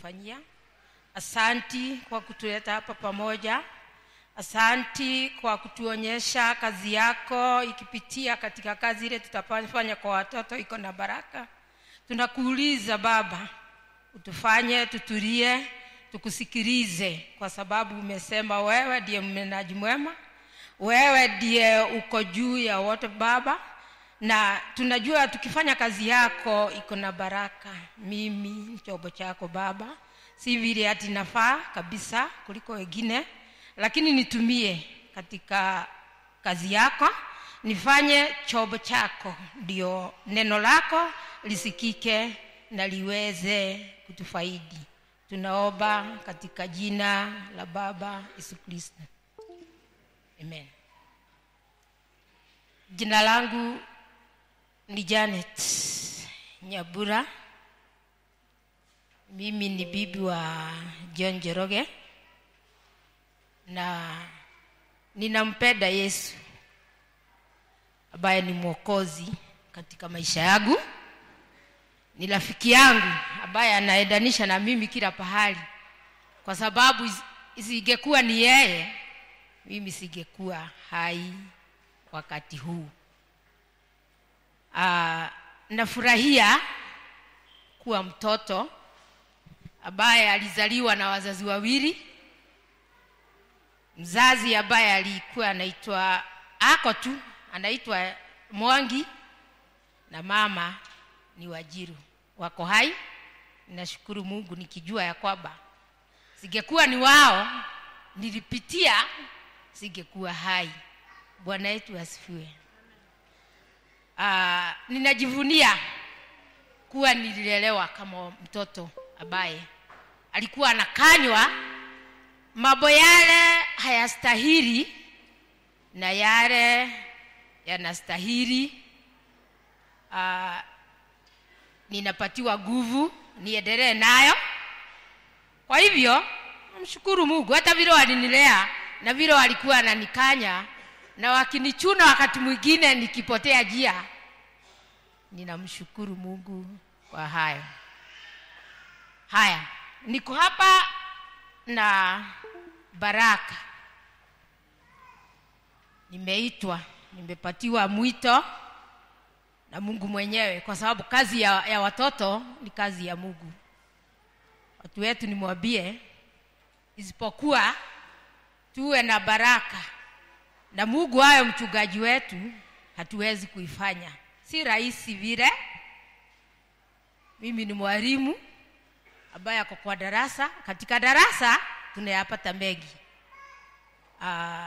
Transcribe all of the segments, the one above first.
umetufanyia asanti kwa kutuleta hapa pamoja asanti kwa kutuonyesha kazi yako ikipitia katika kazi ile tutafanya kwa watoto iko na baraka tunakuuliza baba utufanye tutulie tukusikilize kwa sababu umesema wewe ndiye mnenaji mwema wewe ndiye uko juu ya wote baba na tunajua tukifanya kazi yako iko na baraka mimi ni chombo chako baba si vile hati nafaa kabisa kuliko wengine lakini nitumie katika kazi yako nifanye chombo chako ndio neno lako lisikike na liweze kutufaidi tunaomba katika jina la baba yesu kristo amen jina langu ni janet nyabura mimi ni bibi wa john jeroge na ninampenda yesu ambaye ni mwokozi katika maisha yangu ni rafiki yangu ambaye anaendanisha na mimi kila pahali kwa sababu isingekuwa ni yeye mimi singekuwa hai wakati huu Aa, nafurahia kuwa mtoto ambaye alizaliwa na wazazi wawili mzazi ambaye alikuwa anaitwa ako tu anaitwa mwangi na mama ni wajiru wako hai nashukuru mungu nikijua ya kwamba singekuwa ni wao nilipitia singekuwa hai bwana yetu asifiwe uh, ninajivunia kuwa nililelewa kama mtoto ambaye alikuwa anakanywa mambo yale hayastahili na yale yanastahili uh, ninapatiwa nguvu niendelee nayo kwa hivyo namshukuru mungu hata vile walinilea na vile walikuwa ananikanya na wakinichuna wakati mwingine nikipotea njia ninamshukuru mungu kwa hayo haya niko hapa na baraka nimeitwa nimepatiwa mwito na mungu mwenyewe kwa sababu kazi ya, ya watoto ni kazi ya mungu watu wetu nimwambie isipokuwa tuwe na baraka na mungu ayo mchungaji wetu hatuwezi kuifanya si rahisi vile mimi ni mwalimu ambaye ako kwa darasa katika darasa tunayapata mengi uh,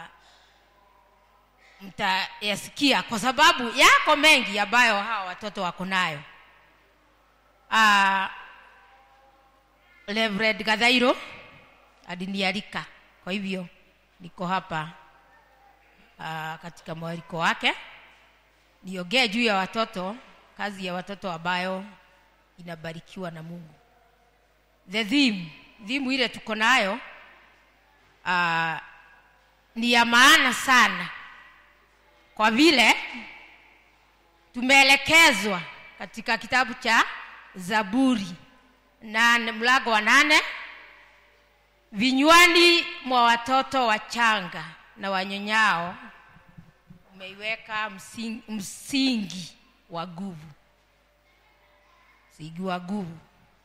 mtayasikia kwa sababu yako mengi ambayo hawa watoto wako nayo uh, Reverend Gadhairo alinialika kwa hivyo niko hapa uh, katika mwaliko wake niongee juu ya watoto kazi ya watoto ambayo inabarikiwa na mungu the theme thimu ile tuko nayo uh, ni ya maana sana kwa vile tumeelekezwa katika kitabu cha zaburi nane mlango wa nane vinywani mwa watoto wachanga na wanyonyao umeiweka msingi, msingi wa nguvu msingi wa nguvu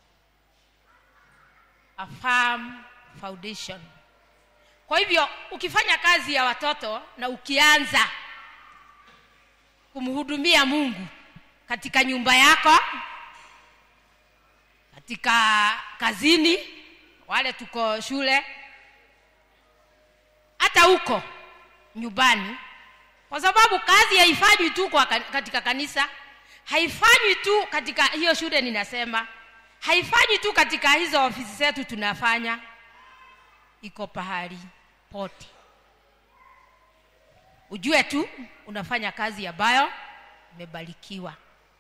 a firm foundation kwa hivyo ukifanya kazi ya watoto na ukianza kumhudumia mungu katika nyumba yako katika kazini wale tuko shule hata huko nyumbani kwa sababu kazi haifanywi tu kwa katika kanisa haifanywi tu katika hiyo shule ninasema haifanywi tu katika hizo ofisi zetu tunafanya iko pahali pote ujue tu unafanya kazi ambayo imebarikiwa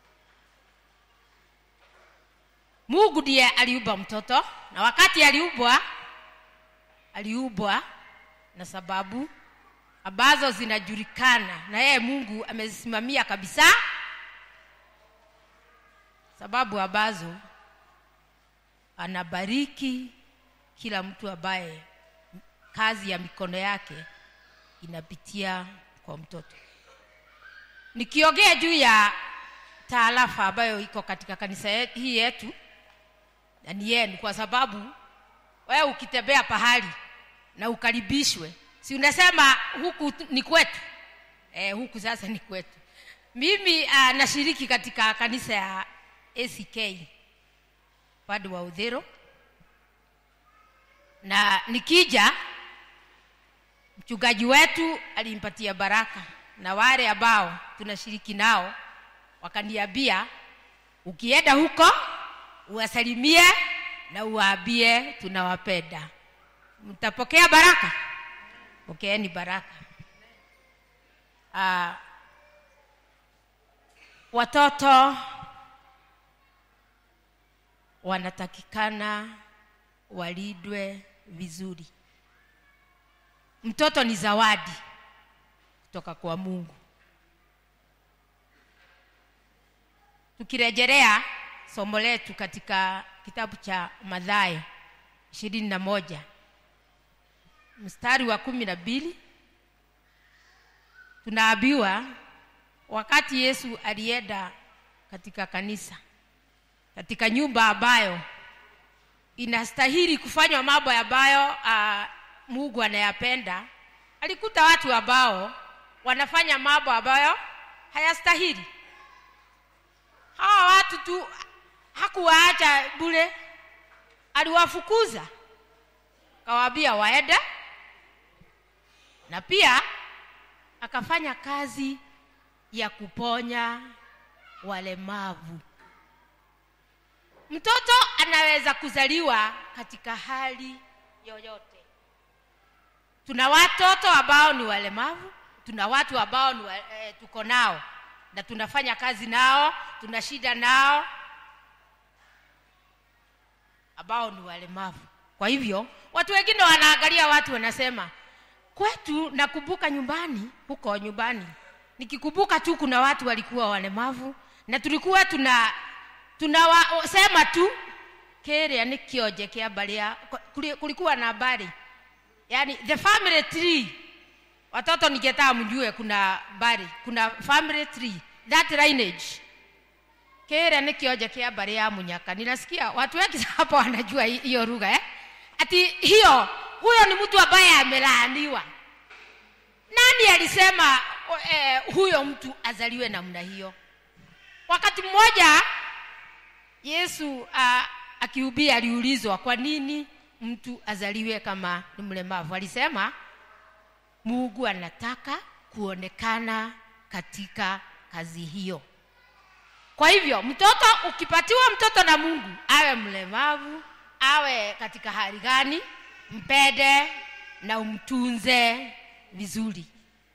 mungu ndiye aliumba mtoto na wakati aliumbwa aliumbwa na sababu ambazo zinajulikana na yeye mungu amezisimamia kabisa sababu ambazo anabariki kila mtu ambaye kazi ya mikono yake inapitia kwa mtoto nikiongea juu ya taarafa ambayo iko katika kanisa ye- hii yetu na ni yenu kwa sababu wewe ukitembea pahali na ukaribishwe si unasema huku tu- ni kwetu eh, huku sasa ni kwetu mimi uh, nashiriki katika kanisa ya ack upande wa udhiro na nikija mchungaji wetu alimpatia baraka na wale ambao tunashiriki nao wakaniambia ukienda huko uwasalimie na uwaambie tunawapenda mtapokea baraka pokeeni baraka uh, watoto wanatakikana walindwe vizuri mtoto ni zawadi kutoka kwa mungu tukirejelea somo letu katika kitabu cha madhayo ishirini na moja mstari wa kumi na mbili tunaambiwa wakati yesu alienda katika kanisa katika nyumba ambayo inastahili kufanywa mambo ambayo uh, mungu anayapenda alikuta watu ambao wanafanya mambo ambayo hayastahili hawa watu tu hakuwaacha bure aliwafukuza akawaambia waende na pia akafanya kazi ya kuponya walemavu mtoto anaweza kuzaliwa katika hali yoyote tuna watoto ambao ni walemavu tuna watu ambao ni wa, e, tuko nao na tunafanya kazi nao tuna shida nao ambao ni walemavu kwa hivyo watu wengine wanaangalia watu wanasema kwetu nakumbuka nyumbani huko nyumbani nikikumbuka tu kuna watu walikuwa walemavu na tulikuwa tuna tunawasema tu keria ni kionje kia baria kulikuwa na habari yani the family tree watoto ningetaka mjue kuna bari kuna family tree that lineage keria ni kionje kia bari ya munyaka ninasikia watu wengi hapa wanajua hi- hiyo lugha eh? ati hiyo huyo ni mtu ambaye amelaaniwa nani alisema eh, huyo mtu azaliwe namna hiyo wakati mmoja yesu uh, akihubiri aliulizwa kwa nini mtu azaliwe kama ni mlemavu alisema mungu anataka kuonekana katika kazi hiyo kwa hivyo mtoto ukipatiwa mtoto na mungu awe mlemavu awe katika hali gani mpende na umtunze vizuri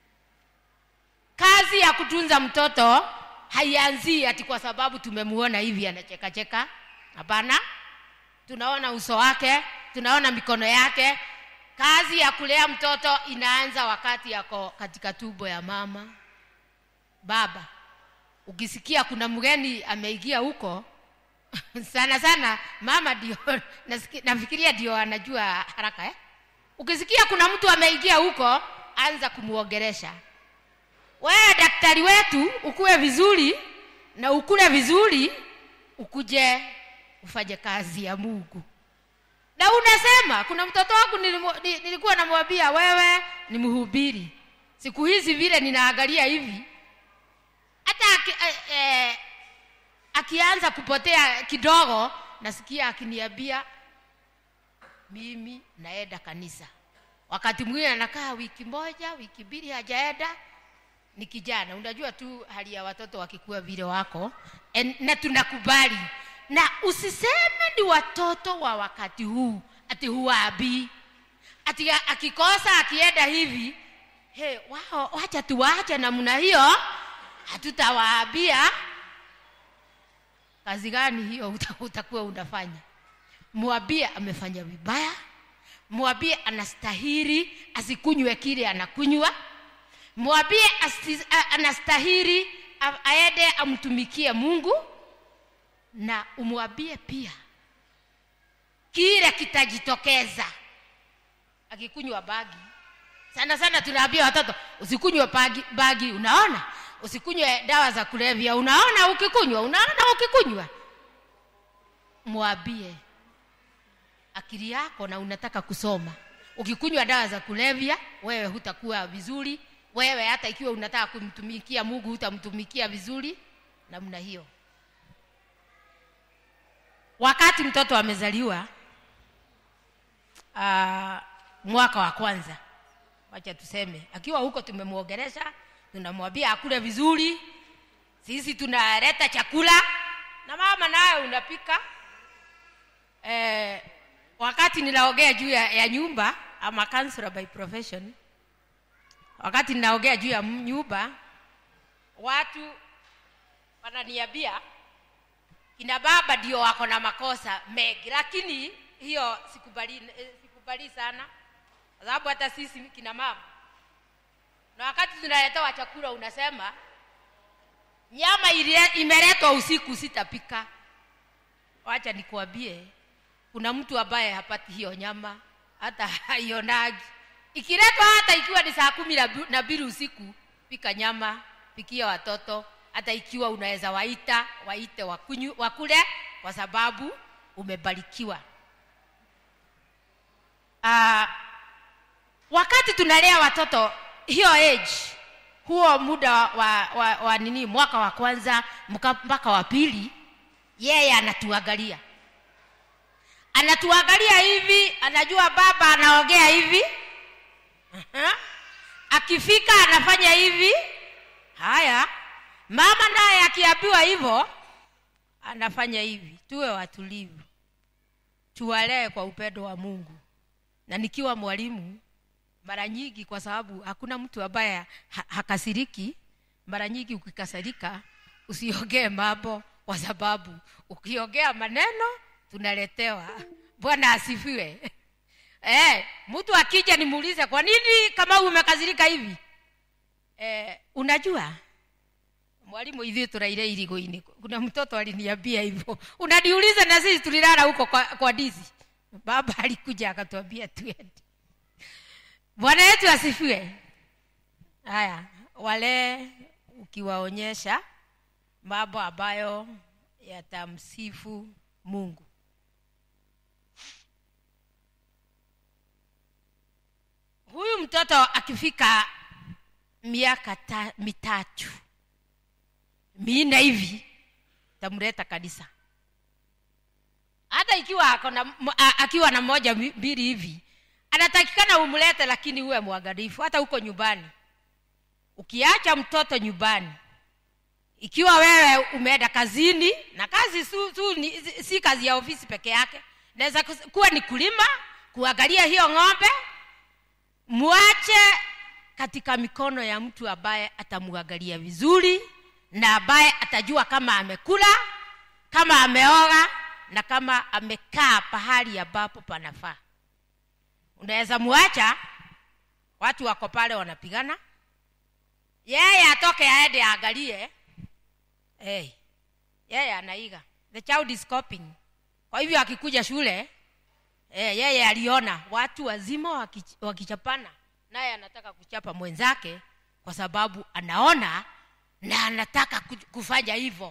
kazi ya kutunza mtoto haianzii ati kwa sababu tumemuona hivi anachekacheka hapana tunaona uso wake tunaona mikono yake kazi ya kulea mtoto inaanza wakati yako katika tumbo ya mama baba ukisikia kuna mgeni ameingia huko sana sana mama ndio nasiki- nafikiria ndio anajua haraka eh? ukisikia kuna mtu ameingia huko anza kumwongeresha wewe daktari wetu ukuwe vizuri na ukule vizuri ukuje ufanye kazi ya mungu na unasema kuna mtoto wangu nilimu- ni- nilikuwa namwambia wewe ni mhubiri siku hizi vile ninaangalia hivi hata aki, eh, eh, akianza kupotea kidogo nasikia akiniambia mimi naenda kanisa wakati mwingine anakaa wiki moja wiki mbili hajaenda ni kijana unajua tu hali ya watoto wakikuwa vile wako en, na tunakubali na usiseme ni watoto wa wakati huu ati huwabii ati a- akikosa akienda hivi he, wao wacha tuwache namna hiyo hatutawaambia kazi gani hiyo uta- utakuwa unafanya mwambie amefanya vibaya mwambie anastahiri asikunywe kile anakunywa mwambie asi- a- anastahiri a- aende amtumikie mungu na umwambie pia kile kitajitokeza akikunywa bagi sana sana tunaambia watoto usikunywe bagi, bagi unaona usikunywe dawa za kulevya unaona ukikunywa unaona ukikunywa mwambie akili yako na unataka kusoma ukikunywa dawa za kulevya wewe hutakuwa vizuri wewe hata ikiwa unataka kumtumikia mungu hutamtumikia vizuri namna hiyo wakati mtoto amezaliwa uh, mwaka wa kwanza wacha tuseme akiwa huko tumemwogeresha tunamwambia akule vizuri sisi tunaleta chakula na mama naye unapika eh, wakati ninaongea juu ya, ya nyumba ama counselor by profession wakati ninaongea juu ya nyumba watu wananiambia kina baba ndio wako na makosa mengi lakini hiyo sikubali, eh, sikubali sana kwa sababu hata sisi kina mama na wakati tunaletewa chakula unasema nyama ilie- imeletwa usiku sitapika wacha nikuambie kuna mtu ambaye hapati hiyo nyama hata haionagi ikiletwa hata ikiwa ni saa kumi na bu- na mbili usiku pika nyama pikia watoto hata ikiwa unaweza waita waite wakunyu, wakule kwa sababu umebarikiwa uh, wakati tunalea watoto hiyo age huo muda wa, wa, wa, wa nini mwaka wa kwanza mka- mpaka wa pili yeye anatuangalia anatuangalia hivi anajua baba anaongea hivi Aha. akifika anafanya hivi haya mama naye akiambiwa hivyo anafanya hivi tuwe watulivu tuwalee kwa upendo wa mungu na nikiwa mwalimu mara nyingi kwa sababu hakuna mtu ambaye ha- hakasiriki mara nyingi ukikasirika usiongee mambo kwa sababu ukiongea maneno tunaletewa bwana asifiwe eh, mtu akija nimuulize kwa nini kama umekasirika hivi eh, unajua mwalimu ithuĩ tũraire irigo-inĩ kuna mtoto aliniambia hivyo unaniuliza na sisi tulilala huko kwa, kwa dizi baba alikuja akatuambia tuende bwana yetu asifiwe haya wale ukiwaonyesha mambo ambayo yatamsifu mungu huyu mtoto akifika miaka ta, mitatu minne hivi tamleta kanisa hata ikiwa ako na, m- a- akiwa na moja mi- mbili hivi anatakikana umlete lakini uwe mwangalifu hata huko nyumbani ukiacha mtoto nyumbani ikiwa wewe umeenda kazini na kazi su, su, ni, si- si kazi ya ofisi peke yake naweza kus- kuwa ni kulima kuangalia hiyo ng'ombe mwache katika mikono ya mtu ambaye atamwangalia vizuri na ambaye atajua kama amekula kama ameoga na kama amekaa pahali ambapo panafaa unaweza muacha watu wako pale wanapigana yeye atoke aende aangalie hey, yeye anaiga the child is copying kwa hivyo akikuja shule eh, yeye aliona watu wazima wakich- wakichapana naye anataka kuchapa mwenzake kwa sababu anaona na anataka ku- kufanya hivyo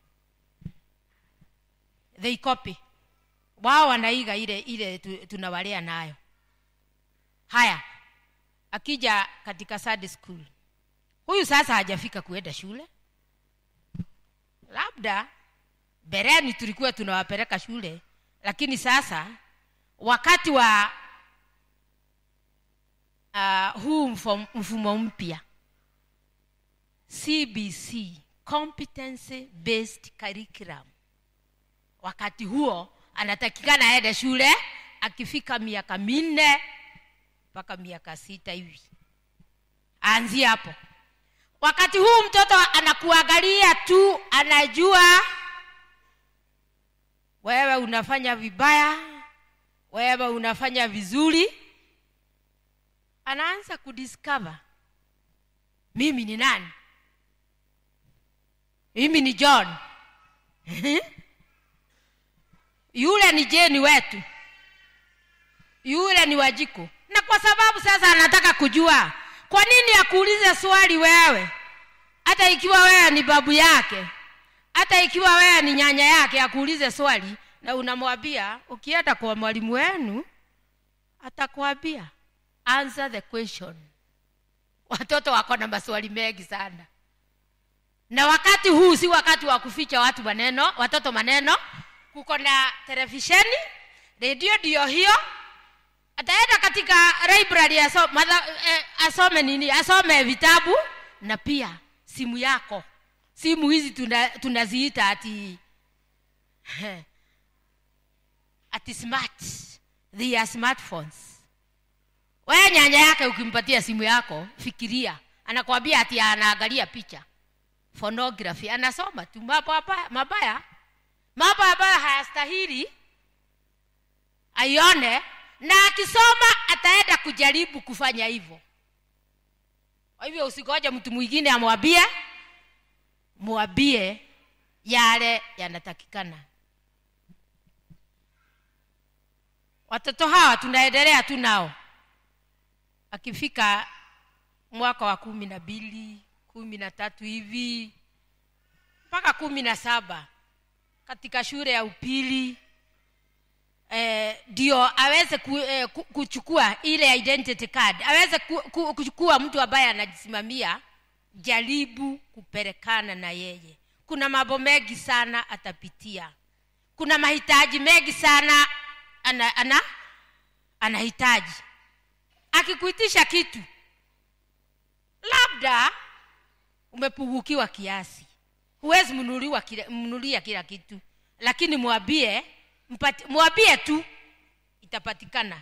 they copy wao wanaiga ile ile tu- tunawalea nayo haya akija katika Sunday school huyu sasa hajafika kuenda shule labda bereni tulikuwa tunawapeleka shule lakini sasa wakati wa uh, huu mfom- mfumo mpya cbc competency based curriculum wakati huo anatakikana aende shule akifika miaka minne mpaka miaka sita hivi aanzie hapo wakati huu mtoto anakuangalia tu anajua wewe unafanya vibaya wewe unafanya vizuri anaanza kudiscover mimi ni nani mimi ni john yule ni jeni wetu yule ni wajiko na kwa sababu sasa anataka kujua kwa nini akuulize swali wewe hata ikiwa wewe ni babu yake hata ikiwa wewe ni nyanya yake akuulize swali na unamwambia ukienda kwa mwalimu wenu atakwambia answer the question watoto wako na maswali mengi sana na wakati huu si wakati wa kuficha watu maneno watoto maneno kuko na televisheni redio ndio hiyo ataenda katika library aso, madha, eh, asome nini asome vitabu na pia simu yako simu hizi tunaziita tuna ati ati smart they are smartphones wewe nyanya yake ukimpatia simu yako fikiria anakwambia ati anaangalia picha pornography anasoma tu mambo mabaya mambo ambayo hayastahili aione na akisoma ataenda kujaribu kufanya hivyo kwa hivyo usigoje mtu mwingine amwambie mwambie yale yanatakikana watoto hawa tunaendelea tu nao akifika mwaka wa kumi na mbili kumi na tatu hivi mpaka kumi na saba katika shule ya upili ndio eh, aweze ku, eh, kuchukua ile identity card aweze ku, ku, kuchukua mtu ambaye anajisimamia jaribu kupelekana na yeye kuna mambo mengi sana atapitia kuna mahitaji mengi sana ana, ana anahitaji akikuitisha kitu labda umepungukiwa kiasi huwezi mnunuliwa kila, mnunulia kila kitu lakini mwambie mwambie tu itapatikana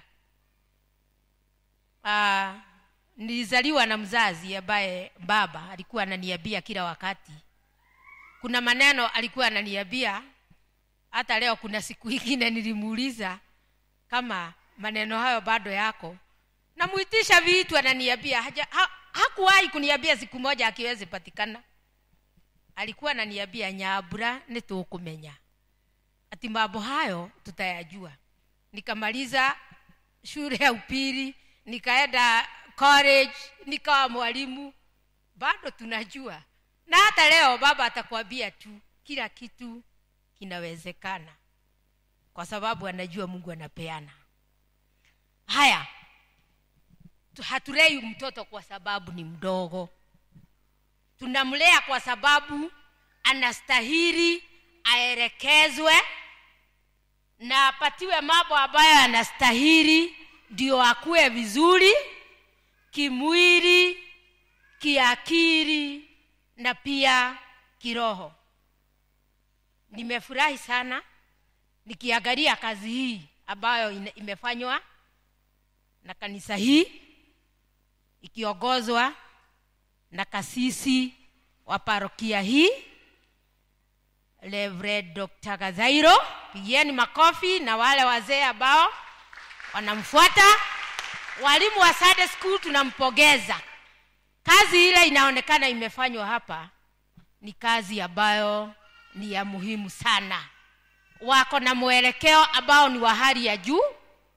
uh, nilizaliwa na mzazi ambaye baba alikuwa ananiambia kila wakati kuna maneno alikuwa ananiambia hata leo kuna siku ingine nilimuuliza kama maneno hayo bado yako namuitisha vitu ananiambia haja, ha, hakuwahi kuniambia siku moja akiwezi patikana alikuwa ananiambia nyabura nitukumenya ati mambo hayo tutayajua nikamaliza shule ya upili nikaenda college nikawa mwalimu bado tunajua na hata leo baba atakwambia tu kila kitu kinawezekana kwa sababu anajua mungu anapeana haya hatulei mtoto kwa sababu ni mdogo tunamlea kwa sababu anastahili aelekezwe na apatiwe mambo ambayo anastahili ndio akuwe vizuri kimwili kiakili na pia kiroho nimefurahi sana nikiangalia kazi hii ambayo imefanywa na kanisa hii ikiongozwa na kasisi wa parokia hii Reverend Dr. Gazairo, pigieni makofi na wale wazee ambao wanamfuata. Walimu wa Sunday school tunampongeza. Kazi ile inaonekana imefanywa hapa ni kazi ambayo ni ya muhimu sana. Wako na mwelekeo ambao ni wa hali ya juu,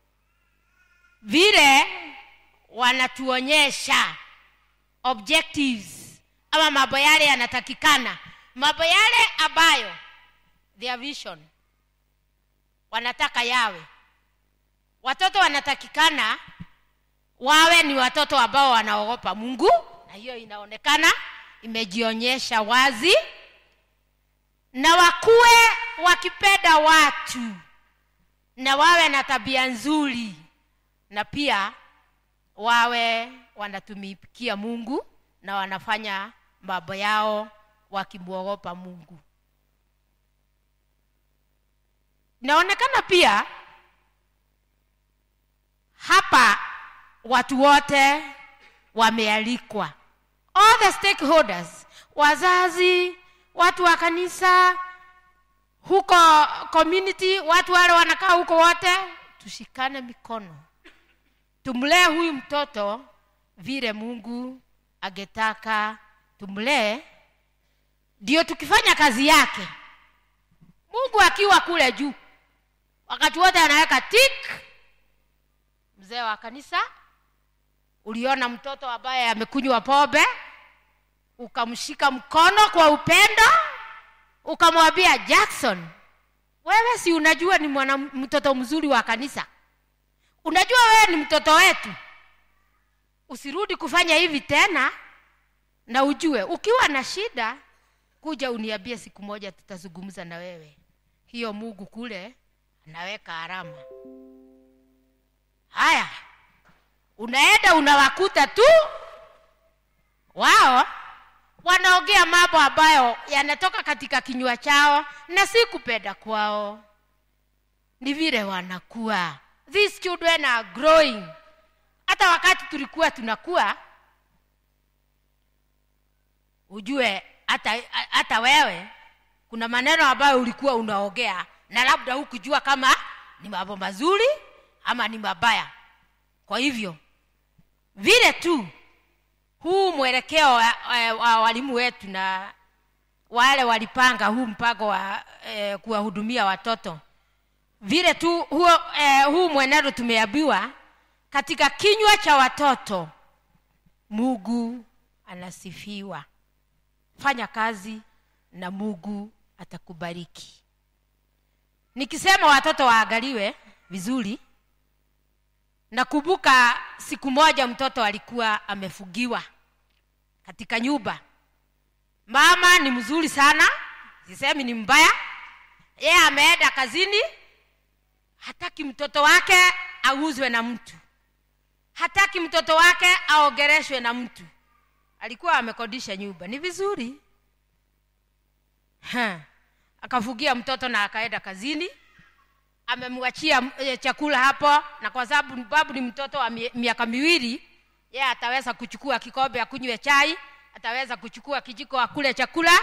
vile wanatuonyesha objectives ama mambo yale yanatakikana mambo yale ambayo their vision wanataka yawe watoto wanatakikana wawe ni watoto ambao wanaogopa mungu na hiyo inaonekana imejionyesha wazi na wakuwe wakipenda watu na wawe na tabia nzuri na pia wawe wanatumikia mungu na wanafanya mambo yao wakimwogopa mungu inaonekana pia hapa watu wote wamealikwa all the stakeholders wazazi watu wa kanisa huko community watu wale wanakaa huko wote tushikane mikono tumlee huyu mtoto vile mungu angetaka tumlee ndio tukifanya kazi yake mungu akiwa kule juu wakati wote anaweka tik mzee wa kanisa uliona mtoto ambaye amekunywa pombe ukamshika mkono kwa upendo ukamwambia jackson wewe si unajua ni mwana mtoto mzuri wa kanisa unajua wewe ni mtoto wetu usirudi kufanya hivi tena na ujue ukiwa na shida kuja uniambie siku moja tutazungumza na wewe hiyo mungu kule anaweka alama haya unaenda unawakuta tu wao wanaongea mambo ambayo yanatoka katika kinywa chao na si kupenda kwao ni vile wanakuwa these children are growing hata wakati tulikuwa tunakuwa ujue hata hata wewe kuna maneno ambayo ulikuwa unaongea na labda hukujua kama ni mambo mazuri ama ni mabaya kwa hivyo vile tu huu mwelekeo wa, wa, wa walimu wetu na wale walipanga huu mpango wa eh, kuwahudumia watoto vile tu huo, eh, huu mwenendo tumeambiwa katika kinywa cha watoto mungu anasifiwa fanya kazi na mungu atakubariki nikisema watoto waangaliwe vizuri nakumbuka siku moja mtoto alikuwa amefugiwa katika nyumba mama ni mzuri sana sisemi ni mbaya yeye ameenda kazini hataki mtoto wake auzwe na mtu hataki mtoto wake aogereshwe na mtu alikuwa amekodisha nyumba ni vizuri ha. akafugia mtoto na akaenda kazini amemwachia e, chakula hapo na kwa sababu babu ni mtoto wa mie- miaka miwili ye ataweza kuchukua kikombe akunywe chai ataweza kuchukua kijiko akule chakula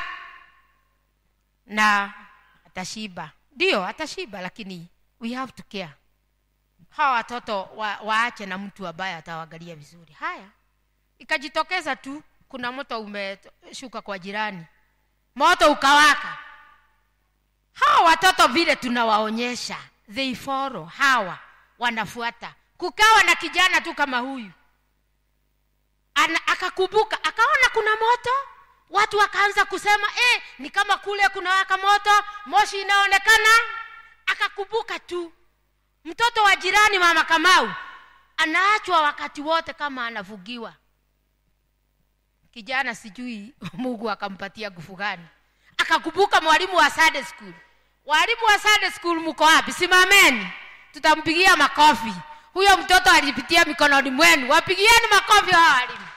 na atashiba ndio atashiba lakini we have to care hawa watoto wa, waache na mtu ambaye atawaangalia vizuri haya ikajitokeza tu kuna moto umeshuka kwa jirani moto ukawaka hawa watoto vile tunawaonyesha they follow hawa wanafuata kukawa na kijana tu kama huyu Ana, akakumbuka akaona kuna moto watu wakaanza kusema eh, ni kama kule kuna waka moto moshi inaonekana akakumbuka tu mtoto wa jirani mama kamau anaachwa wakati wote kama anavugiwa kijana sijui mungu akampatia nguvu gani akakumbuka mwalimu wa Sunday school walimu wa Sunday school mko wapi simameni tutampigia makofi huyo mtoto alipitia mikononi mwenu wapigieni makofi hawa walimu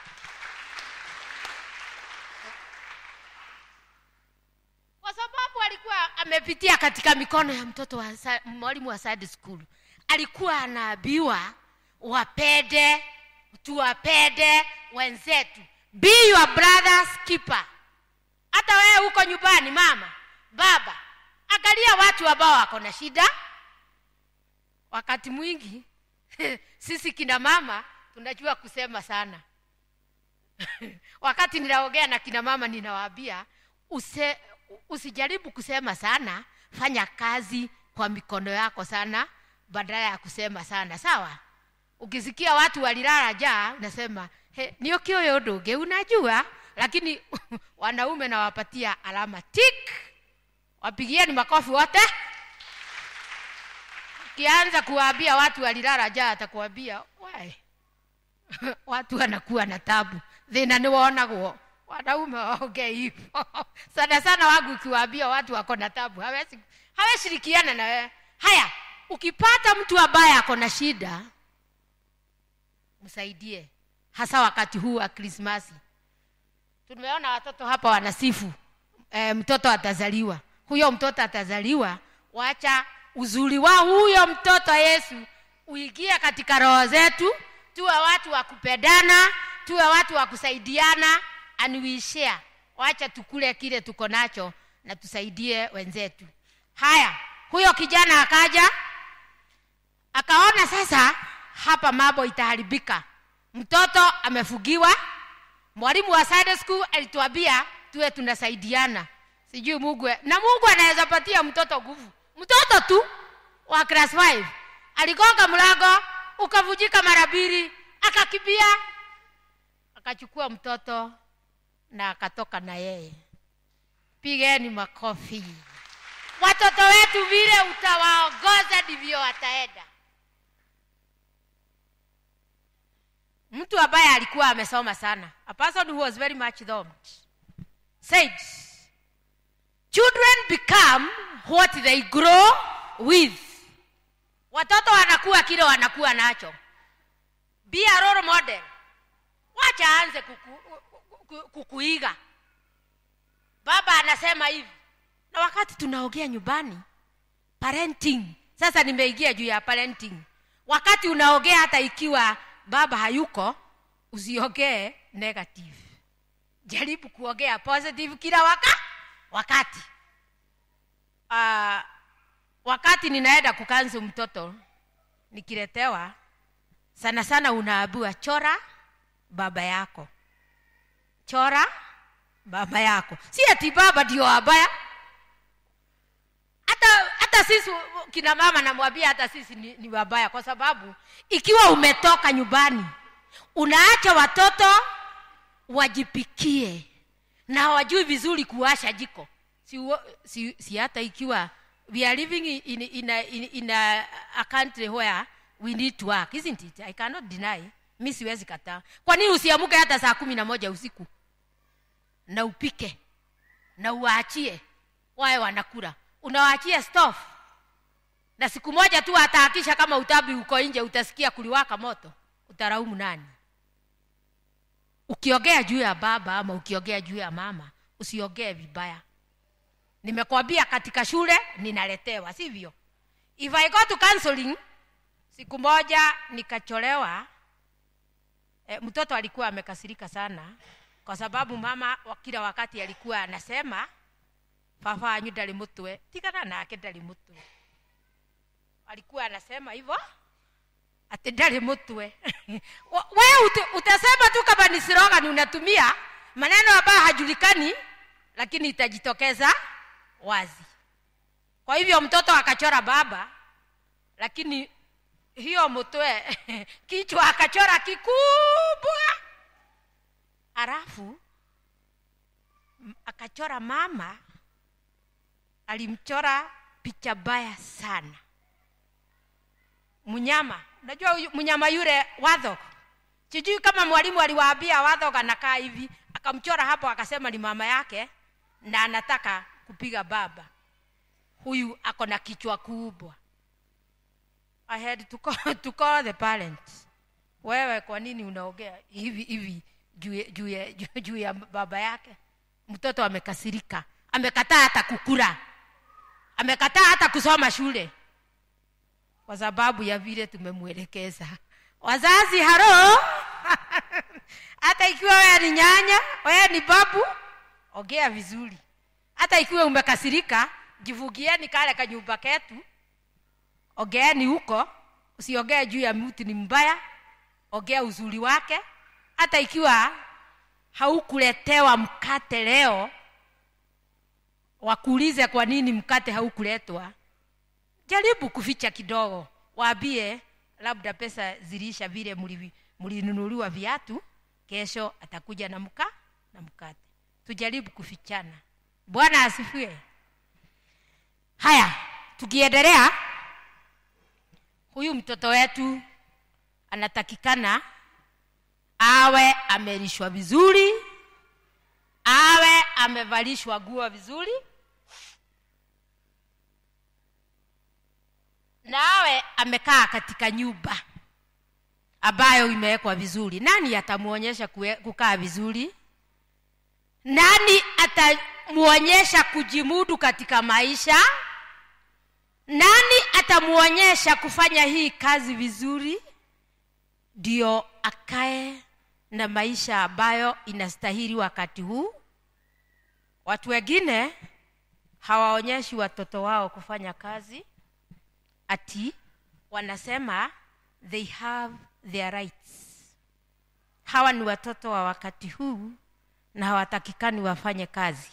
kwa sababu alikuwa amepitia katika mikono ya mtoto wa sa- mwalimu wa Sunday school alikuwa anaambiwa wapende tuwapende wenzetu be your brother's keeper hata wewe huko nyumbani mama baba angalia watu ambao wako na shida wakati mwingi sisi kina mama tunajua kusema sana wakati ninaongea na kina mama ninawaambia use, usijaribu kusema sana fanya kazi kwa mikono yako sana badala ya kusema sana sawa ukisikia watu walilala jaa unasema he, niokio yo ndungi unajua lakini wanaume nawapatia alama tik wapigieni makofi wote ukianza kuwaambia watu walilala jaa atakuambia "Wai, watu wanakuwa na tabu thina ni wonagwo wanaume waongee hivyo sana sana wangu ukiwaambia watu wako na tabu hawezi haweshirikiana na wewe haya ukipata mtu ambaye ako na shida msaidie hasa wakati huu wa krismasi tumeona watoto hapa wanasifu e, mtoto atazaliwa huyo mtoto atazaliwa wacha uzuri wa huyo mtoto yesu uingie katika roho zetu tuwe watu wa kupendana tuwe watu wa kusaidiana and we share wacha tukule kile tuko nacho na tusaidie wenzetu haya huyo kijana akaja akaona sasa hapa mambo itaharibika mtoto amefugiwa mwalimu wa Sunday school alituambia tuwe tunasaidiana sijui mungu na mungu anaweza patia mtoto nguvu mtoto tu wa class 5 aligonga mlango ukavujika mara mbili akakimbia akachukua mtoto na akatoka na yeye pigeni makofi watoto wetu vile utawaongoza ndivyo wataenda mtu ambaye alikuwa amesoma sana a person who was very much thumbed said children become what they grow with watoto wanakuwa kile wanakuwa nacho be a role model wacha aanze kuku, kuku, kukuiga baba anasema hivi na wakati tunaongea nyumbani parenting sasa nimeingia juu ya parenting wakati unaongea hata ikiwa baba hayuko usiongee negative jaribu kuongea positive kila waka wakati uh, wakati ninaenda kukanzu mtoto nikiletewa sana sana unaambiwa chora baba yako chora baba yako si ati baba ndio wabaya hata hata sisi kina mama namwambia hata sisi ni, ni wabaya kwa sababu ikiwa umetoka nyumbani unaacha watoto wajipikie na hawajui vizuri kuwasha jiko si, si, si hata ikiwa we are living in, in, a, in, in a, a country where we need to work isn't it i cannot deny mi siwezi kataa kwa nini usiamuke hata saa kumi na moja usiku na upike na uwaachie wawe wanakula unawaachia stof na siku moja tu atahakisha kama utabi uko nje utasikia kuliwaka moto utaraumu nani ukiongea juu ya baba ama ukiongea juu ya mama usiongee vibaya nimekwambia katika shule ninaletewa sivyo if i go to counseling siku moja nikacholewa e, mtoto alikuwa amekasirika sana kwa sababu mama wa kila wakati alikuwa anasema baba wanyu ndari mutwe tigana nake ndari mutwe alikuwa anasema hivyo ati ndari mutwe wewe ut, utasema tu kama ni slogan unatumia maneno ambayo hajulikani lakini itajitokeza wazi kwa hivyo mtoto akachora baba lakini hiyo mtwe kichwa akachora kikubwa halafu akachora mama alimchora picha baya sana mnyama unajua mnyama yule wadhog sijui kama mwalimu aliwaambia wadhog anakaa hivi akamchora hapo akasema ni mama yake na anataka kupiga baba huyu ako na kichwa kubwa i had to call, to call the parents wewe kwa nini unaongea hivi hivi juu juu ya, juu ya baba yake mtoto amekasirika amekataa hata kukula amekataa hata kusoma shule kwa sababu ya vile tumemwelekeza wazazi haro hata ikiwa wewe ni nyanya wewe ni babu ongea vizuri hata ikiwa umekasirika jivugieni kale kanyumba ketu ongeeni huko usiongee juu ya mtu ni mbaya ongea uzuri wake hata ikiwa haukuletewa mkate leo wakuulize kwa nini mkate haukuletwa jaribu kuficha kidogo waambie labda pesa zilisha vile mlinunuliwa viatu kesho atakuja na mka na mkate tujaribu kufichana bwana asifiwe haya tukiendelea huyu mtoto wetu anatakikana awe amelishwa vizuri awe amevalishwa nguo vizuri na awe amekaa katika nyumba ambayo imewekwa vizuri nani atamwonyesha kukaa vizuri nani atamwonyesha kujimudu katika maisha nani atamwonyesha kufanya hii kazi vizuri ndio akae na maisha ambayo inastahili wakati huu watu wengine hawaonyeshi watoto wao kufanya kazi ati wanasema they have their rights hawa ni watoto wa wakati huu na hawatakikani wafanye kazi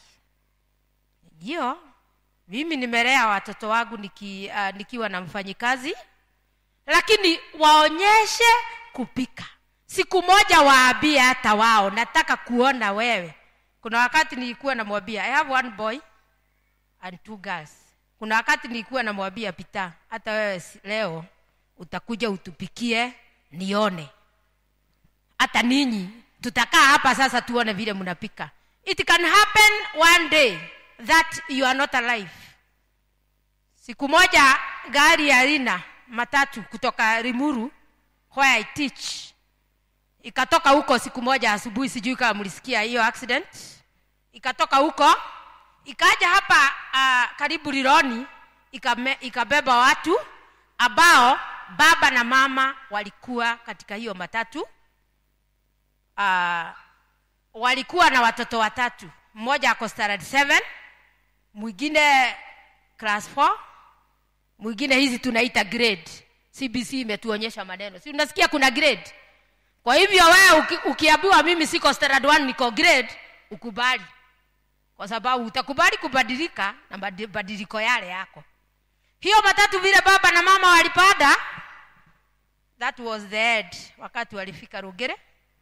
ndio mimi nimelea watoto wangu niki, uh, nikiwa na mfanyikazi lakini waonyeshe kupika siku moja waambie hata wao nataka kuona wewe kuna wakati nilikuwa namwambia i have one boy and two girls kuna wakati nilikuwa namwambia pita hata wewe si- leo utakuja utupikie nione hata ninyi tutakaa hapa sasa tuone vile mnapika it can happen one day that you are not alive siku moja gari ya rina matatu kutoka rimuru where I teach ikatoka huko siku moja asubuhi sijui kama mlisikia hiyo accident ikatoka huko ikaja hapa uh, karibu rironi ikame, ikabeba watu ambao baba na mama walikuwa katika hiyo matatu uh, walikuwa na watoto watatu mmoja ako standard 7 mwingine class 4 mwingine hizi tunaita grade cbc imetuonyesha maneno si unasikia kuna grade kwa hivyo wewe uki, ukiambiwa mimi siko standard 1 niko grade ukubali kwa sababu utakubali kubadilika na mabadiliko yale yako hiyo matatu vile baba na mama walipanda that was the end wakati walifika rugere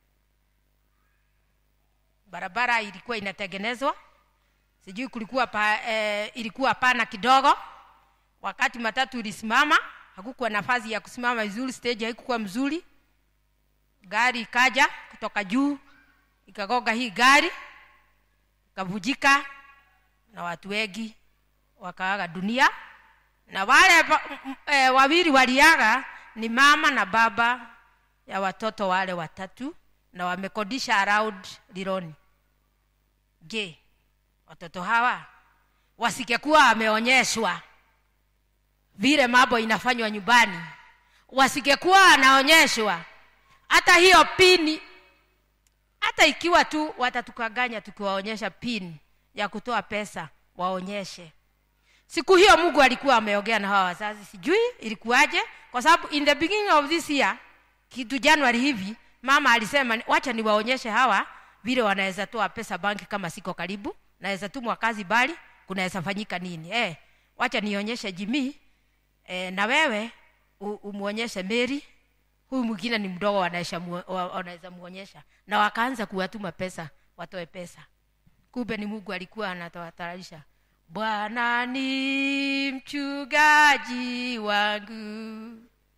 barabara ilikuwa inatengenezwa sijui kulikuwa pa, eh, ilikuwa pana kidogo wakati matatu ilisimama hakukuwa nafasi ya kusimama vizuri stage haikukuwa mzuri gari ikaja kutoka juu ikagonga hii gari ikavujika na watu wengi wakaaga dunia na wale pa- m- m- eh, wawili waliaga ni mama na baba ya watoto wale watatu na wamekodisha around lironi je watoto hawa wasikekuwa wameonyeshwa vile mambo inafanywa nyumbani wasikekuwa wanaonyeshwa hata hiyo pini hata ikiwa tu watatukaganya tukiwaonyesha pin ya kutoa pesa waonyeshe siku hiyo mungu alikuwa ameongea na hawa wazazi sijui ilikuwaje kwa sababu in the beginning of this year kitu januari hivi mama alisema wacha niwaonyeshe hawa vile wanaweza toa pesa banki kama siko karibu naweza tumwa kazi bali kunaweza fanyika nini eh, wacha nionyeshe jimii eh, na wewe u- umwonyeshe meri huyu mwingine ni mdogo wanaweza mu- wa- wanaweza muonyesha na wakaanza kuwatuma pesa watoe pesa kumbe ni mungu alikuwa anatawatarisha bwana ni mchungaji wangu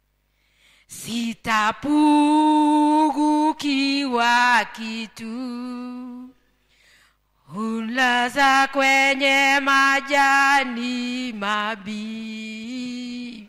sitapungukiwa kitu hulaza kwenye majani mabii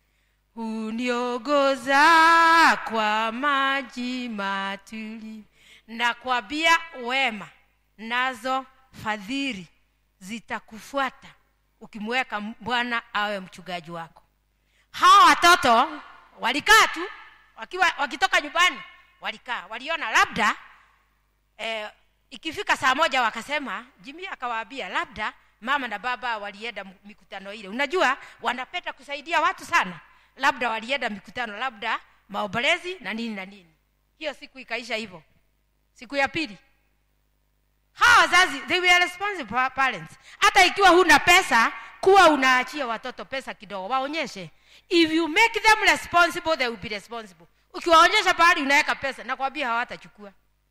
uniongoza kwa maji matuli na kwambia wema nazo fadhili zitakufuata ukimweka bwana awe mchungaji wako hawa watoto walikaa tu wakiwa wakitoka nyumbani walikaa waliona labda eh, ikifika saa moja wakasema jimi akawaambia labda mama na baba walienda m- mikutano ile unajua wanapenda kusaidia watu sana labda walienda mikutano labda maombolezi na nini na nini hiyo siku ikaisha hivyo siku ya pili hawa wazazi they were responsible pa- parents hata ikiwa huna pesa kuwa unaachia watoto pesa kidogo waonyeshe if you make them responsible they will be responsible ukiwaonyesha pahali unaweka pesa nakwambia hawatachukua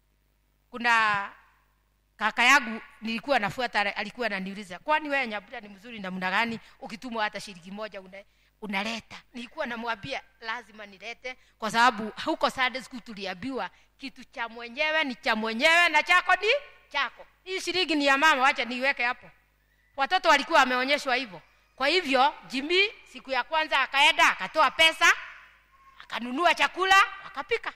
kuna kaka yangu nilikuwa nafuata alikuwa ananiuliza kwani wewe nyabura ni mzuri namna gani ukitumwa hata shilingi moja una, unaleta nilikuwa namwambia lazima nilete kwa sababu huko Sunday school tuliambiwa kitu cha mwenyewe ni cha mwenyewe na chako ni chako hii shilingi ni ya mama wacha niiweke hapo watoto walikuwa wameonyeshwa hivyo kwa hivyo jimi siku ya kwanza akaenda akatoa pesa akanunua chakula wakapika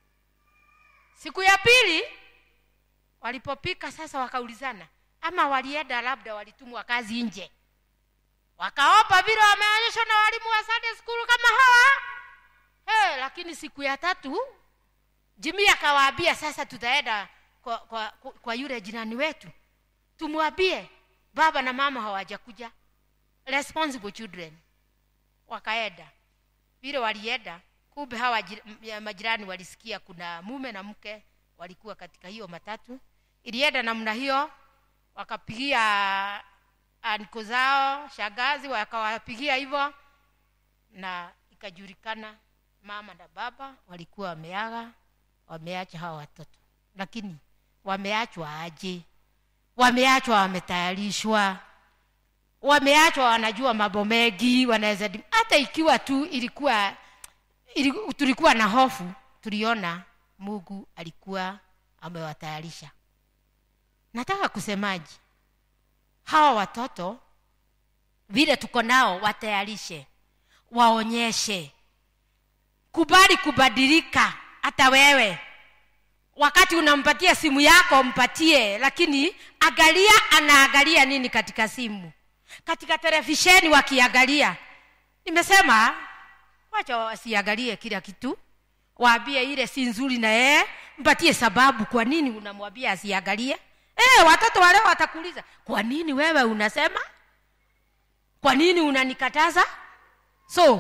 siku ya pili walipopika sasa wakaulizana ama walienda labda walitumwa kazi nje wakaopa vile wameonyeshwa na walimu wa Sunday school kama hawa hey, lakini siku ya tatu jimi akawaambia sasa tutaenda kwa, kwa, kwa, kwa yule jirani wetu tumwambie baba na mama hawajakuja responsible children wakaenda vile walienda kumbe hawa jir- ya majirani walisikia kuna mume na mke walikuwa katika hiyo matatu ilienda namna hiyo wakapigia anko zao shagazi wakawapigia hivyo na ikajulikana mama na baba walikuwa wameaga wameacha hawa watoto lakini wameachwa aje wameachwa wametayarishwa wameachwa wanajua mambo mengi wanaweza dim- hata ikiwa tu ilikuwa ili, tulikuwa na hofu tuliona mungu alikuwa amewatayarisha nataka kusemaji hawa watoto vile tuko nao watayarishe waonyeshe kubali kubadilika hata wewe wakati unampatia simu yako mpatie lakini angalia anaangalia nini katika simu katika televisheni wakiangalia nimesema wacha wasiangalie kila kitu waambie ile si nzuri na yeye mpatie sababu kwa nini unamwambia asiangalie e, watoto wale watakuuliza kwa nini wewe unasema kwa nini unanikataza so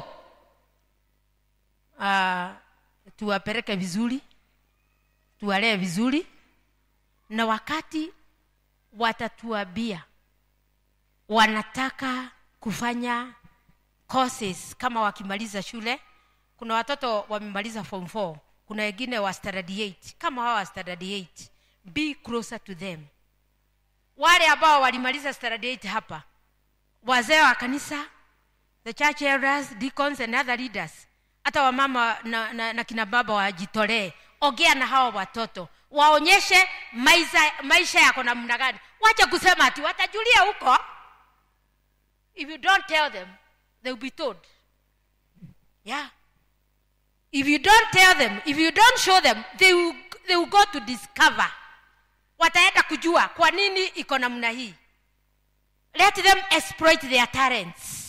uh, tuwapeleke vizuri tuwalee vizuri na wakati watatuambia wanataka kufanya courses kama wakimaliza shule kuna watoto wamemaliza form 4 kuna wengine wa standard 8 kama hawa wa standard 8 be closer to them wale ambao walimaliza standard 8 hapa wazee wa kanisa the church elders deacons and other leaders hata wamama na, na, na kina baba wajitolee ongea na hawa watoto waonyeshe maisha, maisha yako namna gani wacha kusema ati watajulia huko if you don't tell them they will be told yeah if you don't tell them if you don't show them they will, they will go to discover wataenda kujua kwa nini iko namna hii let them exploit their talents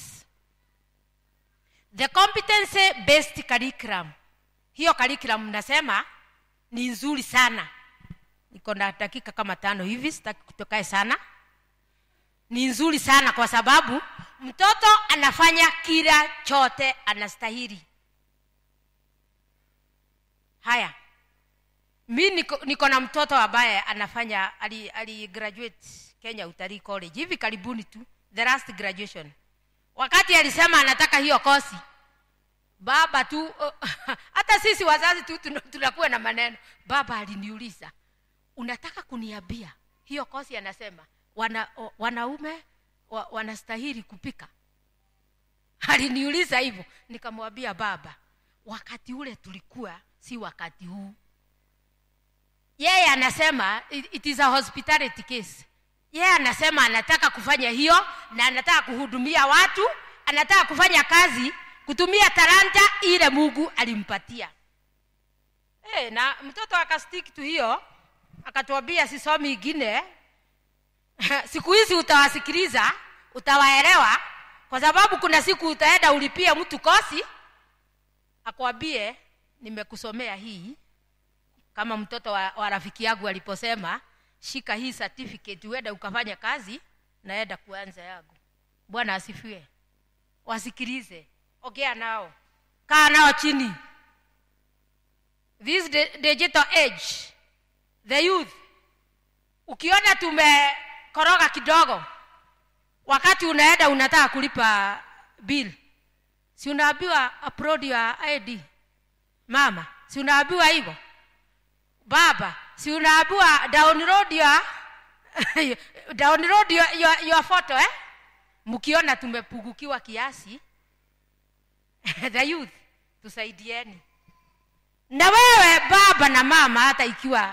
the competency based curriculum hiyo curriculum nasema ni nzuri sana niko na dakika kama tano hivi sitaki kutokae sana ni nzuri sana kwa sababu mtoto anafanya kila chote anastahili haya mi niko, niko na mtoto ambaye anafanya ali, ali graduate kenya utalii college hivi karibuni tu the last graduation wakati alisema anataka hiyo kosi baba tu uh, hata sisi wazazi tu tuna- tunakuwa na maneno baba aliniuliza unataka kuniambia hiyo kosi anasema wana, o- wanaume wa, wanastahili kupika aliniuliza hivyo nikamwambia baba wakati ule tulikuwa si wakati huu yeye anasema it, it is a hospitality case yeye anasema anataka kufanya hiyo na anataka kuhudumia watu anataka kufanya kazi kutumia talanta ile mungu alimpatia hey, na mtoto akastiki tu hiyo akatuambia sisomi ingine siku hizi utawasikiliza utawaelewa kwa sababu kuna siku utaenda ulipie mtu kosi akwambie nimekusomea hii kama mtoto wa, wa rafiki yangu aliposema shika hii certificate uende ukafanya kazi naenda kuanza yangu bwana asifiwe wasikilize ongea nao kaa nao chini this di- digital age the youth ukiona tumekoroga kidogo wakati unaenda unataka kulipa bill si unaambiwa upload your id mama si unaambiwa hivyo baba si unaambiwa download your download your, your, your photo eh? mkiona tumepugukiwa kiasi the youth tusaidieni na wewe baba na mama hata ikiwa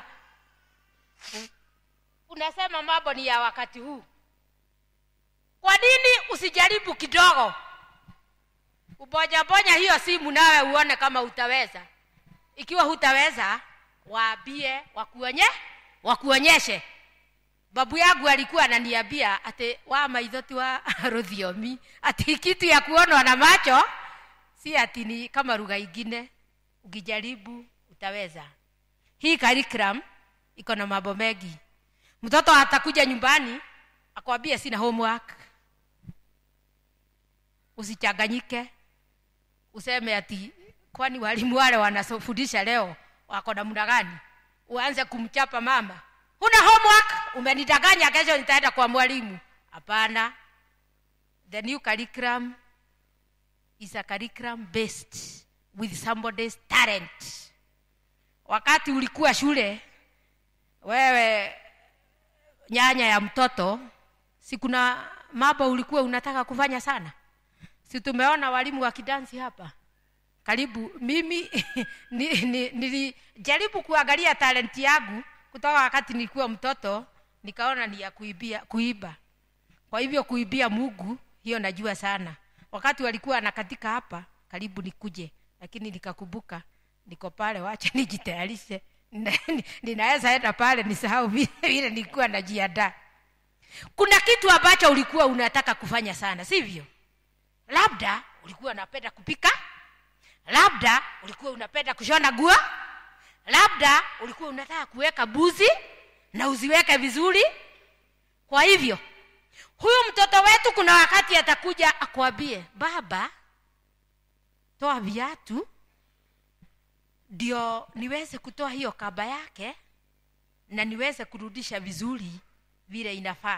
unasema mambo ni ya wakati huu kwa nini usijaribu kidogo ubonyabonya hiyo simu nawe uone kama utaweza ikiwa hutaweza waambie wakuonye wakuonyeshe babu yangu alikuwa ananiambia ati wa maithoti wa rũthiomi ati kitu ya kuonwa na macho si ati ni kama lugha ingine ukijaribu utaweza hii curriculum iko na mambo mengi mtoto atakuja nyumbani akwambie sina homework usichanganyike useme ati kwani walimu wale wanafundisha leo wako na muda gani uanze kumchapa mama huna homework umenidanganya kesho nitaenda kwa mwalimu hapana the new curriculum is a curriculum based with somebody's talent wakati ulikuwa shule wewe nyanya ya mtoto si kuna mambo ulikuwa unataka kufanya sana si tumeona walimu wa kidansi hapa karibu mimi nilijaribu ni, ni, kuangalia talenti yangu kutoka wakati nilikuwa mtoto nikaona ni ya kuibia kuiba kwa hivyo kuibia mugu hiyo najua sana wakati walikuwa nakatika hapa karibu nikuje lakini nikakumbuka niko pale wacha nijitayarishe ninaweza enda pale nisahau vile nilikuwa najiandaa kuna kitu ambacho ulikuwa unataka kufanya sana sivyo labda ulikuwa unapenda kupika labda ulikuwa unapenda kushona nguo labda ulikuwa unataka kuweka buzi na uziweke vizuri kwa hivyo huyu mtoto wetu kuna wakati atakuja akwambie baba toa viatu ndio niweze kutoa hiyo kaba yake na niweze kurudisha vizuri vile inafaa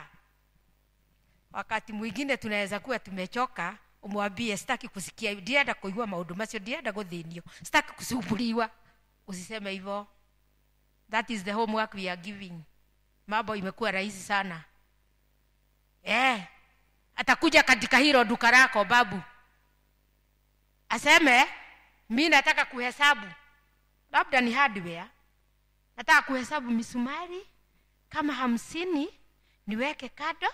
wakati mwingine tunaweza kuwa tumechoka umwambie sitaki kusikia ndienda kuigua maundu macio ndienda guthinio sitaki kusumbuliwa usiseme hivyo that is the homework we are giving mambo imekuwa rahisi sana eh atakuja katika hilo duka lako babu aseme mi nataka kuhesabu labda ni hardware nataka kuhesabu misumari kama hamsini niweke kado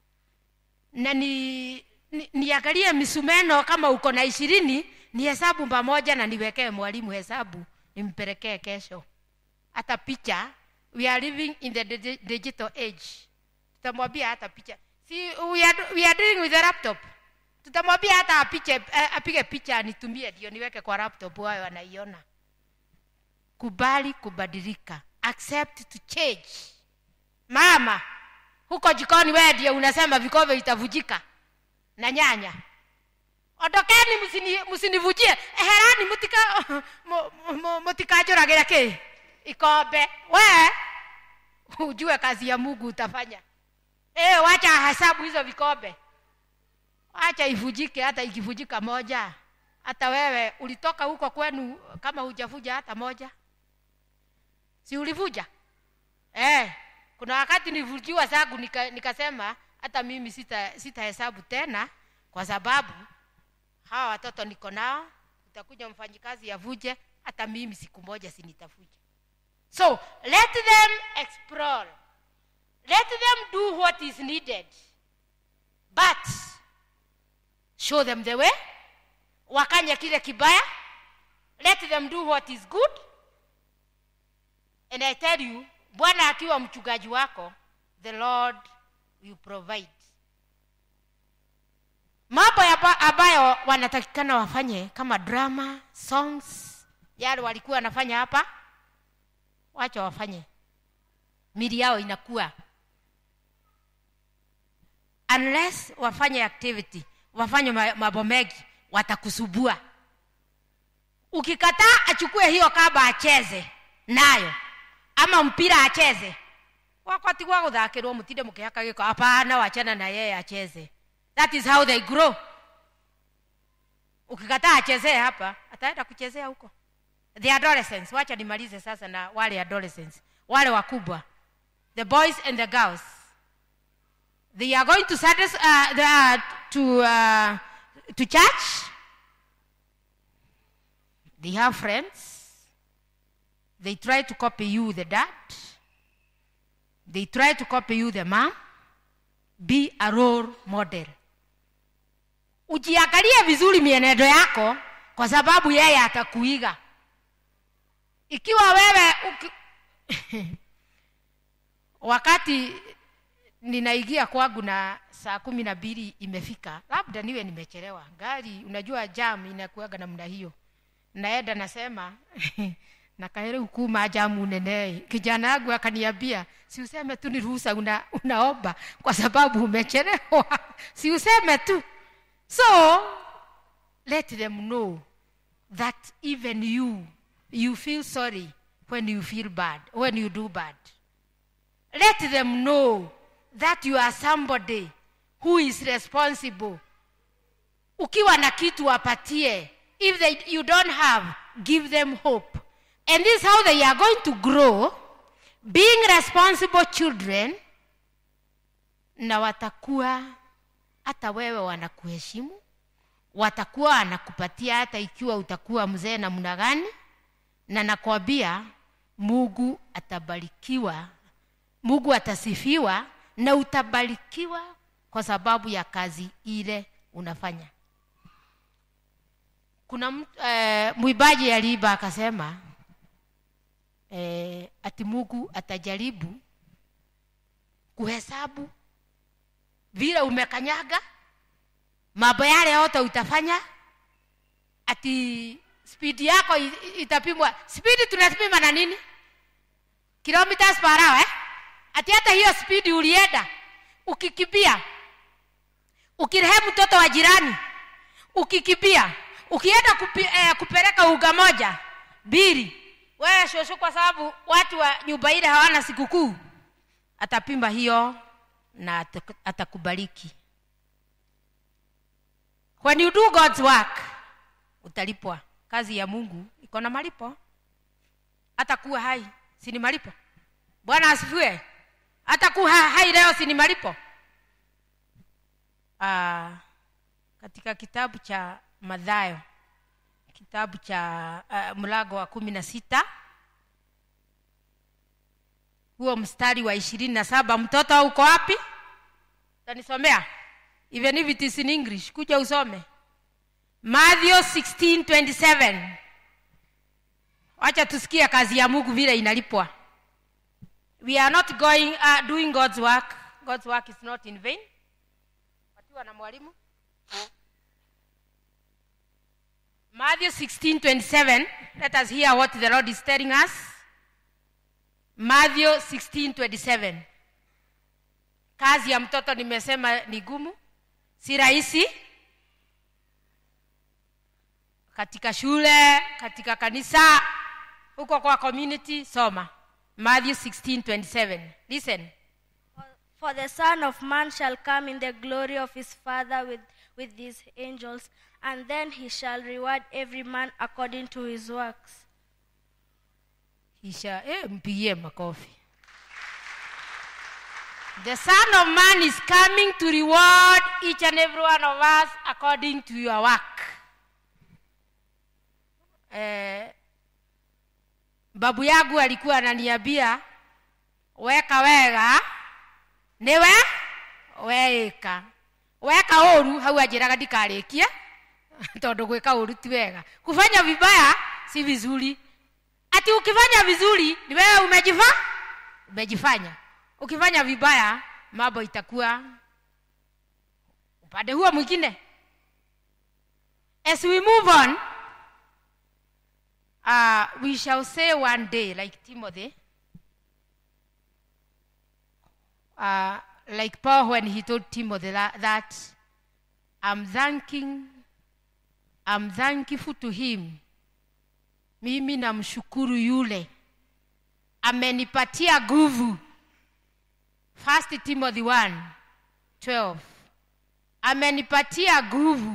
na ni, ni niangalie misumeno kama uko na ishirini ni hesabu pamoja na niwekee mwalimu hesabu nimpelekee kesho hata picha we are living in the digital age tutamwambia hata picha si we are, we are dealing with a laptop tutamwambia hata apiche, apige picha anitumie ndio niweke kwa laptop wayo anaiona kubali kubadilika accept to change mama huko jikoni wewe ndio unasema vikombe vitavujika na nyanya ondokeni msinivujie eherani mutika mutikajuragira ki ikombe we ujue kazi ya mungu utafanya e, wacha hesabu hizo vikombe wacha ivujike hata ikivujika moja hata wewe ulitoka huko kwenu kama hujavuja hata moja si ulivuja eh, kuna wakati nilivujiwa zangu nika, nikasema hata mimi sita sitahesabu tena kwa sababu hawa watoto niko nao utakuja mfanyikazi yavuje hata mimi siku moja sinitavuja so let them explore let them do what is needed but show them the way wakanye kile kibaya let them do what is good and i tell you bwana akiwa mchungaji wako the lord will provide mambo ambayo wanatakikana wafanye kama drama songs yale walikuwa wanafanya hapa wacha wafanye mili yao inakuwa unless wafanye activity wafanye mambo mengi watakusubua ukikataa achukue hiyo kaba acheze nayo ama mpira acheze wakati gwa guthakirwo mutinde mukihaka giko hapana wachana na yeye acheze that is how they grow ukikataa achezee hapa ataenda kuchezea huko the adolescents wacha nimalize sasa na wale adolescents wale wakubwa the boys and the girls they are going to Sundays, uh, the, uh, to uh, to church they have friends they try to copy you the dad they try to copy you the mom be a role model ujiangalie vizuri mienendo yako kwa sababu yeye atakuiga ikiwa wewe uki... wakati ninaingia kwangu na saa kumi na mbili imefika labda niwe nimechelewa gari unajua jam inakuaga namna hiyo naenda nasema nakaere hukuma jamu nene kijana yangu akaniambia si useme tu ni ruhusa una, unaomba kwa sababu umechelewa si useme tu so let them know that even you you feel sorry when you feel bad when you do bad let them know that you are somebody who is responsible ukiwa na kitu wapatie if they, you don't have give them hope and this is how they are going to grow being responsible children na watakuwa hata wewe wanakuheshimu watakuwa wanakupatia hata ikiwa utakuwa mzee namna gani na nakwambia mungu atabarikiwa mungu atasifiwa na utabarikiwa kwa sababu ya kazi ile unafanya kuna mtu- eh, mwibaji aliiba akasema eh, ati mungu atajaribu kuhesabu vile umekanyaga mambo yale yote utafanya ati spidi yako i- i- itapimwa spidi tunapima na nini kilometers per hour eh? ati hata hiyo spidi ulienda ukikimbia ukirehemu mtoto wa jirani ukikimbia ukienda kupi, eh, kupeleka uga moja mbili wewe shosho kwa sababu watu wa nyumba ile hawana sikukuu atapima hiyo na ataku- atakubariki when you do god's work utalipwa kazi ya mungu iko na malipo hata kuwa hai si ni malipo bwana asifiwe hata kuwa hai leo si ni malipo ah, katika kitabu cha madhayo kitabu cha uh, mlango wa kumi na sita huo mstari wa ishirini na saba mtoto uko wapi tanisomea even if it is in english kuja usome matthew 16:27 wacha tusikie kazi ya mungu vile inalipwa we are not going uh, doing god's work god's work is not in vain patiwa na mwalimu matthew 16:27 let us hear what the lord is telling us matthew 16:27 kazi ya mtoto nimesema ni gumu si rahisi katika shule katika kanisa huko kwa community soma matthew 16:27 listen For the Son of Man shall come in the glory of his Father with, with his angels, and then he shall reward every man according to his works. kisha eh, mpigie makofi the son of man is coming to reward each and every one of us according to your work eh, babu yangu alikuwa ananiambia weka wega niwe weika weka ũru hau anjĩraga ndikarĩkie tondũ gwĩka ũru ti wega kufanya vibaya si vizuri ati ukifanya vizuri ni wewe umejifa umejifanya ukifanya vibaya mambo itakuwa upande huo mwingine as we move on uh, we shall say one day like timothy uh, like paul when he told timothy that, that i'm thanking i'm thankful to him mimi namshukuru yule amenipatia nguvu first timothy 1 12 amenipatia nguvu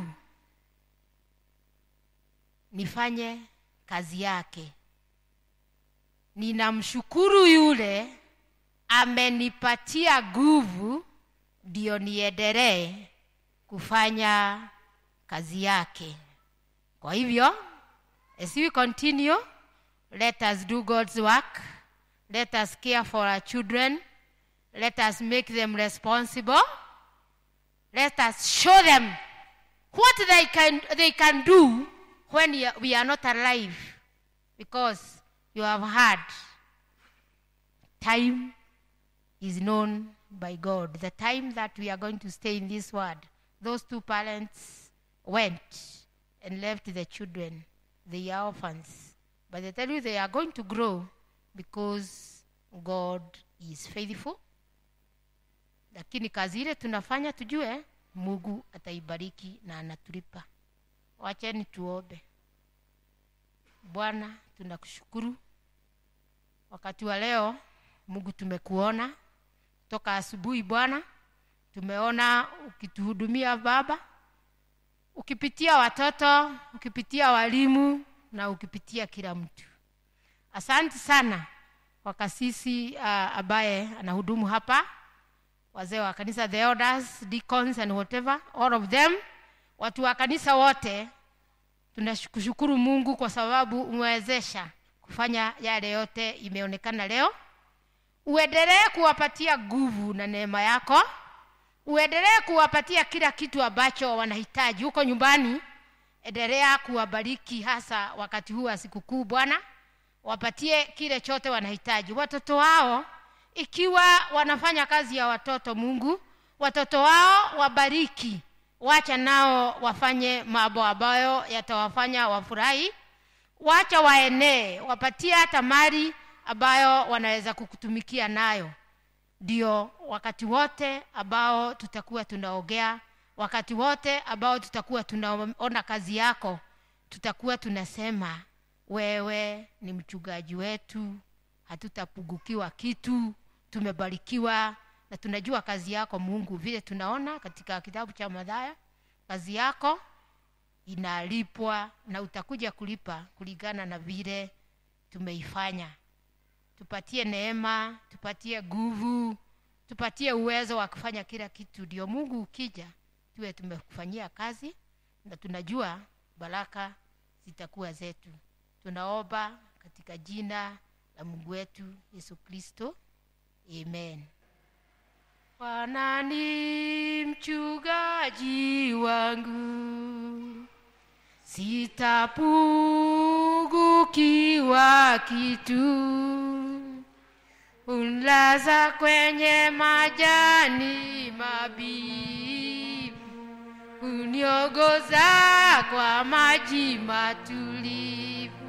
nifanye kazi yake ninamshukuru yule amenipatia nguvu ndio niendelee kufanya kazi yake kwa hivyo as we continue let us do god's work let us care for our children let us make them responsible let us show them what they can, they can do when you- we are not alive because you have heard time is known by god the time that we are going to stay in this world those two parents went and left the children they are orphans but they tell you they are going to grow because god is faithful lakini kazi ile tunafanya tujue mungu ataibariki na anatulipa wacheni tuombe bwana tunakushukuru wakati wa leo mungu tumekuona toka asubuhi bwana tumeona ukituhudumia baba ukipitia watoto ukipitia walimu na ukipitia kila mtu asante sana kwa kasisi uh, ambaye anahudumu hapa wazee wa kanisa the elders deacons and whatever all of them watu wa kanisa wote tunashukuru mungu kwa sababu umewezesha kufanya yale yote imeonekana leo uendelee kuwapatia nguvu na neema yako uendelee kuwapatia kila kitu ambacho wanahitaji huko nyumbani endelea kuwabariki hasa wakati huu wa sikukuu bwana wapatie kile chote wanahitaji watoto wao ikiwa wanafanya kazi ya watoto mungu watoto wao wabariki wacha nao wafanye mambo ambayo yatawafanya wafurahi wacha waenee wapatie hata mali ambayo wanaweza kukutumikia nayo ndio wakati wote ambao tutakuwa tunaongea wakati wote ambao tutakuwa tunaona kazi yako tutakuwa tunasema wewe ni mchungaji wetu hatutapungukiwa kitu tumebarikiwa na tunajua kazi yako mungu vile tunaona katika kitabu cha madhaya kazi yako inalipwa na utakuja kulipa kulingana na vile tumeifanya tupatie neema tupatie nguvu tupatie uwezo wa kufanya kila kitu ndio mungu ukija tuwe tumekufanyia kazi na tunajua baraka zitakuwa zetu tunaomba katika jina la mungu wetu yesu kristo amen bwana ni mchungaji wangu sitapungukiwa kitu unlaza kwenye majani mabibu uniongoza kwa maji matulivu